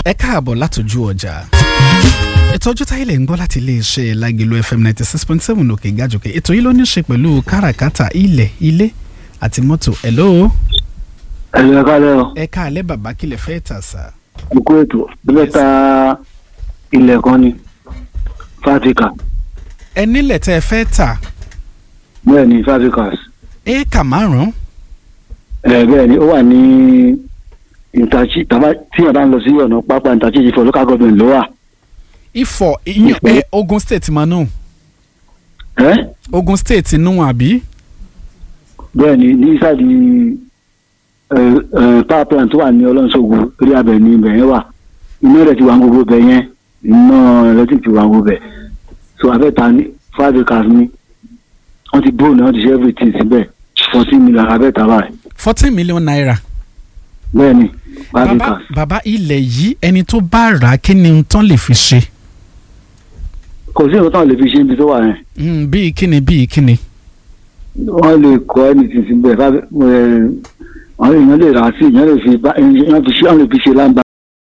ẹ káàbọ̀ látòjú ọjà ìtọ́jú táyé lè ń gbọ́ láti iléeṣẹ́ lágẹ̀lú fm ninety six point seven òkè gàjòkè ètò yìí ló ní í ṣe pẹ̀lú káràkátà ilẹ̀ ilé àti mọ́tò hello ẹ̀rọ ẹ̀ka lẹ́rọ ẹ káàlẹ́ bàbá kílẹ̀ fẹ́ tà sá. òkú ètò bíbẹ́ ta ilẹ̀ kan ni fatika ẹ nílẹ̀ tẹ́ ẹ fẹ́ tà bẹ́ẹ̀ ni fatika éèkà márùn-ún ẹ̀ bẹ́ẹ̀ ni ó wà ní ìtàchí tàbá tí yàrá ń lọ sí ọ̀nà pápá ìtàchí ìfọ̀ local government ló wà ifọ̀ ìyàn ẹ Ogun State máa nù ẹ́ Ogun State nù àbí bẹ́ẹ̀ ni ní sáàdì power plant tó wà ní ọlọ́nṣogun orí abẹ ní ibẹ̀ yẹn wà iná rẹ̀ ti wà gbogbo bẹ̀ yẹn iná electric ti wà gbogbo bẹ̀ so abẹ́ta ní five acres ní wọ́n ti bóònù wọ́n ti ṣe everything síbẹ̀ fourteen million abẹ́ta báyìí fourteen million naira. bẹ́ẹ̀ ni five bàbá acres bàbá ilẹ̀ yìí ẹni tó bá rà á kí ni n tán lè fi ṣe kò sí ìwọ́n lè fi ṣe ibi tó wà yẹn Mm, bíi kíni bíi kíni. wọ́n lè kọ́ anything síbẹ̀ five ẹ̀ àwọn èèyàn lè rà á sí èèyàn lè fi bá èèyàn fi ṣe àwọn lè fi ṣe lámbà